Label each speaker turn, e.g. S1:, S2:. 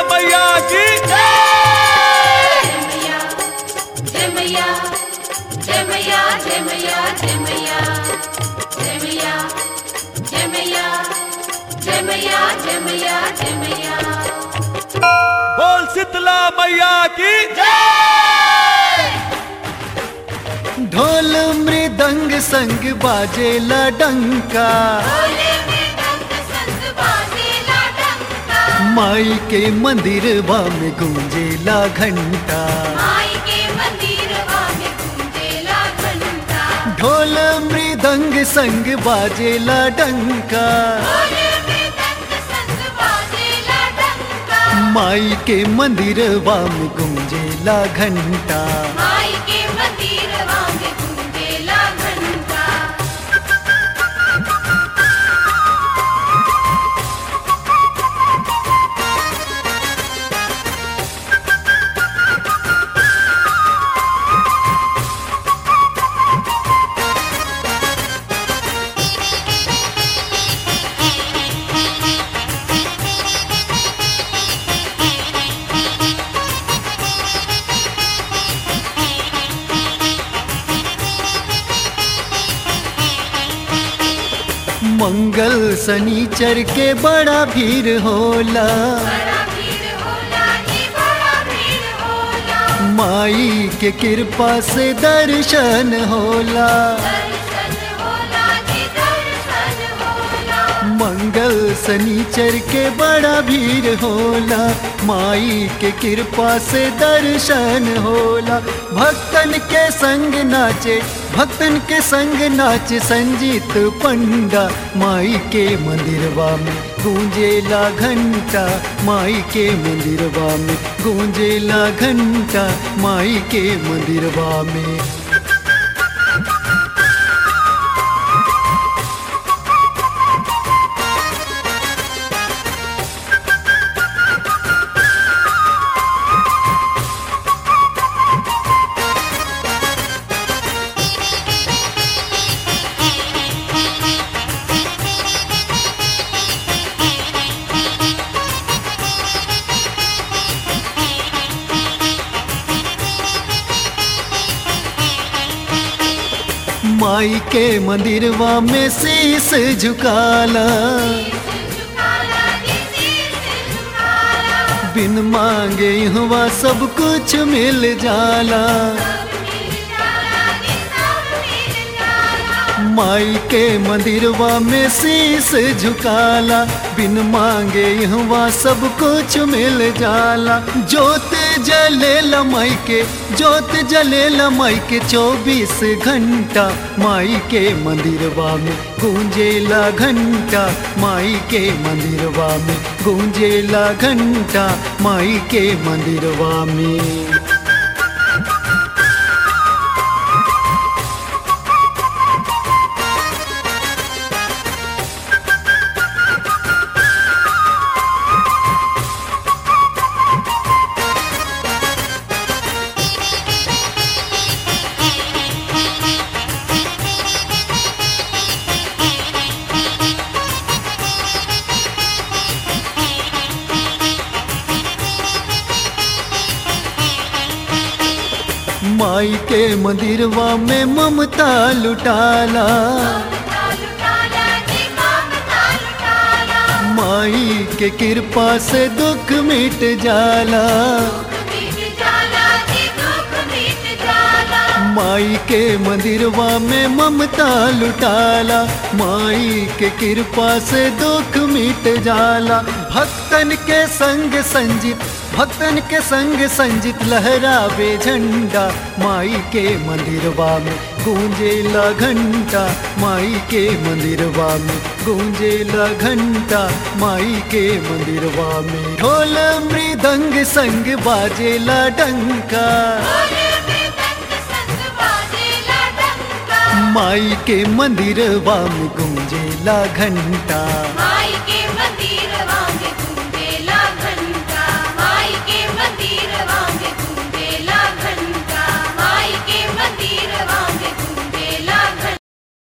S1: मैया की
S2: జమయ్యా జమయ్యా జమయ్యా జమయ్యా జమయ్యా జమయ్యా జమయ్యా జమయ్యా జమయ్యా జమయ్యా
S1: बोल शीतला मैया की
S3: ढोल मृदंग संग बाजेला डंका
S2: ఓలే మే డంక సంగ బాజేలా డంకా
S3: माई के मंदिर में गूंजेला घंटा
S2: మాయి కే మందిరవా మే గుంజేలా ఘంటా
S3: ढोल मृदंग संग बाजेला डंका
S2: ఓలే మే డంక సంగ బాజేలా డంకా
S3: माई के मंदिर में गूंजेला घंटा
S2: మాయి కే మందిరవా మే గుంజేలా ఘంటా
S3: मंगल शनिचर के बड़ा भीड़ होला
S2: बड़ा भीड़ होला जी बड़ा भीड़ होला
S3: माई के कृपा से दर्शन होला
S2: दर्शन होला जी दर्शन होला
S3: मंगल शनिचर के बड़ा भीड़ होला माई के कृपा से दर्शन होला भक्तन के संग नाचे भक्तन के संग नाचे संजीत पंडा माई के मंदिरवा में गूंजेला घंटा माई के मंदिरवा में गूंजेला घंटा माई के मंदिरवा में माई के मंदिरवा में शीस झुकाला
S2: झुकाला जी शीश झुकाला
S3: बिन मांगे हुआ सब कुछ मिल जाला
S2: सब मिल जाला जी सब मिल जाला
S3: माई के मंदिरवा में शीस झुकाला बिन मांगे हुआ सब कुछ मिल जाला जोत जले माई के जोत जले माई के चौबीस घंटा माई के मंदिरवा में गूंजेला घंटा माई के मंदिरवा में गूंजेला घंटा माई के मंदिरवा में माई के मंदिरवा में ममता लुटाला
S2: ममता लुटाला जी ममता लुटाला
S3: माई के कृपा से दुख मिट जाला
S2: दुख मिट जाला जी दुख मिट जाला
S3: माई के मंदिरवा में ममता लुटाला माई के कृपा से दुख मिट जाला भक्तन के संग संजित भक्तन के संग संजित लहरावे झंडा माई के मंदिरवा में गूंजेला घंटा माई के मंदिरवा में गूंजेला घंटा माई के मंदिरवा में ढोल मृदंग संग बाजेला डंका
S2: बोले में दंग संग बाजेला डंका
S3: माई के मंदिरवा में गूंजेला घंटा
S2: माई के